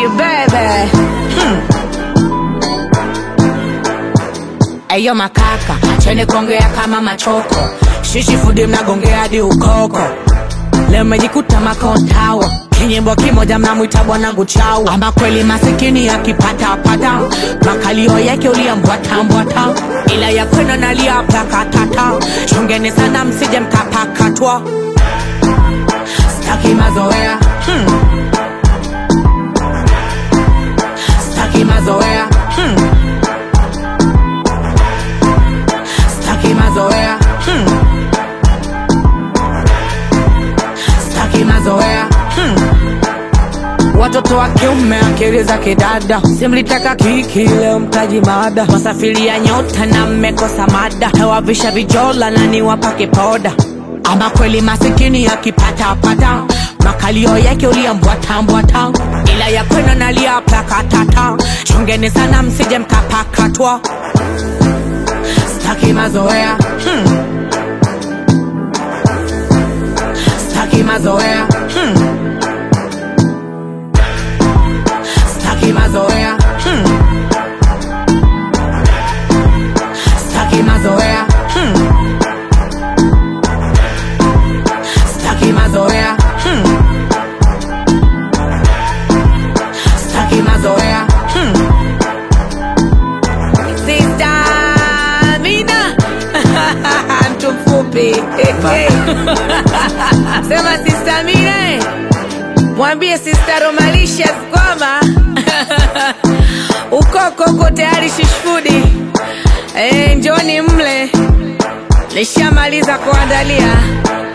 you, baby. Eyo makaka, acheni kuongea kama machoko. Shishi fudi mnagongea hadi ukoko. Leo mmejikuta makontawa kinyimbo kimoja mnamwita bwanangu chau ama kweli masikini akipatapata makalio yake uliambwatambwata ila ya kwenu nalia plakatata chungeni sana msije mkapakatwa staki mazoea hmm. staki mazoea hmm. staki mazoea hmm. staki mazoea hmm. watoto wa kiume akili za kidada simlitaka kiki leo mtaji mada wasafiria nyota na mmekosa mada tawavisha vijola na niwapake poda ama kweli masikini akipatapata makalio yake uliambwatambwata ila ya kwenu nalia plakatata chungeni sana msije mkapakatwa staki mazoea hmm. staki mazoea hmm. staki mazoea hmm. staki mazoea hmm. staki mazoea hmm. staki mazoea hmm. Sister Mina mtu mfupi sema Sister Mina eh. mwambie Sister Romalicious kwamba ukoko uko tayari shishfudi eh, njoni mle nishamaliza kuandalia